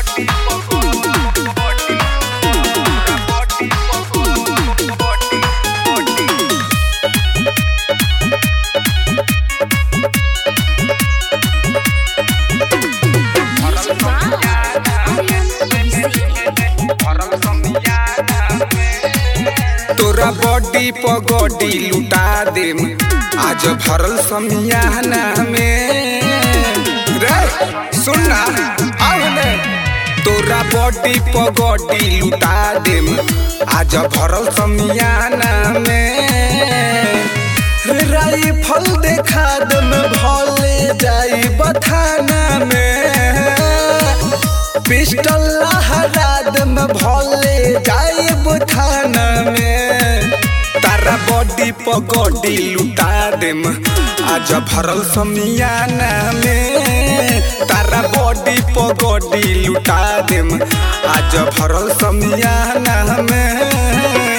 तोरा बॉडी पगड़ी लुटा देम आज भरल समियाना में रे सुन ना आव ने तोरा बॉडी पगड़ी लुटा देम आज भरल समियाना में राइफल देखा दम भले जाई बथाना में पिस्टल लहरा दम भले जाई बथाना में तारा बॉडी पगड़ी लुटा देम आज भरल समियाना में तारा बॉडी पगड़ी लुटा देम आज भरल समियाना में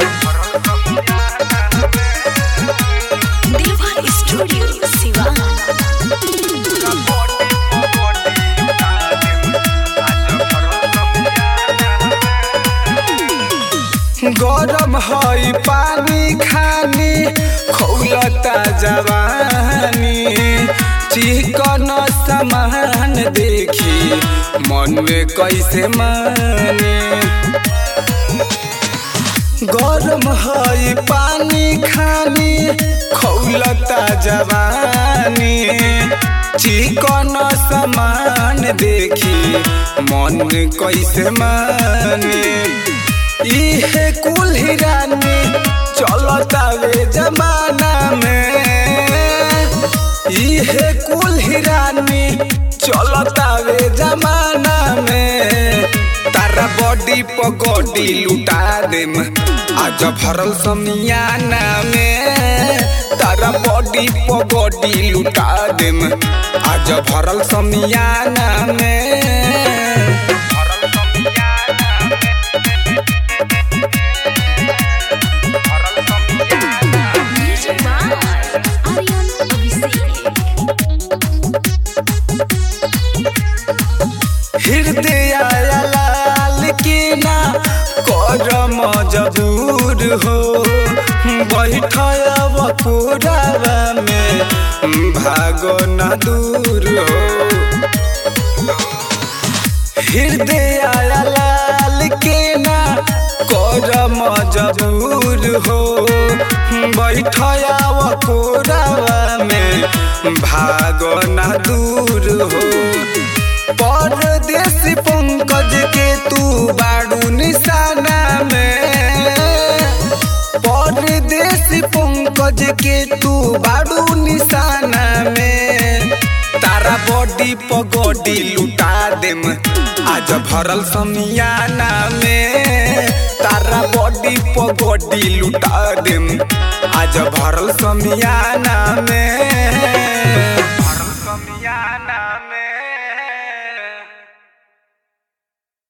देवा स्टूडियो सिवान गरम हई पानी खानी खौलता जवानी चिकन सामान देखी मन में कैसे माने गरम हई पानी खानी खौलता जवानी चिकन सामान देखी मन कैसे माने इहे कुल हिरानी चलता वे जमाना में इहे कुल हिरानी चलता वे जमाना में तारा बॉडी पगड़ी लुटा देम आज भरल समियाना में तारा बॉडी पगड़ी लुटा देम आज भरल समियाना में म्यूजिक बाय आर्यन अभिषेक हृदय लाल के ना करम जबूर हो बैठब पुरावा में भागो न दूर हो हृदय लाल के ना करम जबूर हो बैठब पुरावा में भागो न दूर हो परदेसी पंकज के तू बाड़ू निशाना में परदेसी पंकज के तू बाड़ू निशाना में तारा बॉडी पगड़ी लुटा देम आज भरल समियाना में तारा बॉडी पगड़ी लुटा देम आज भरल समियाना में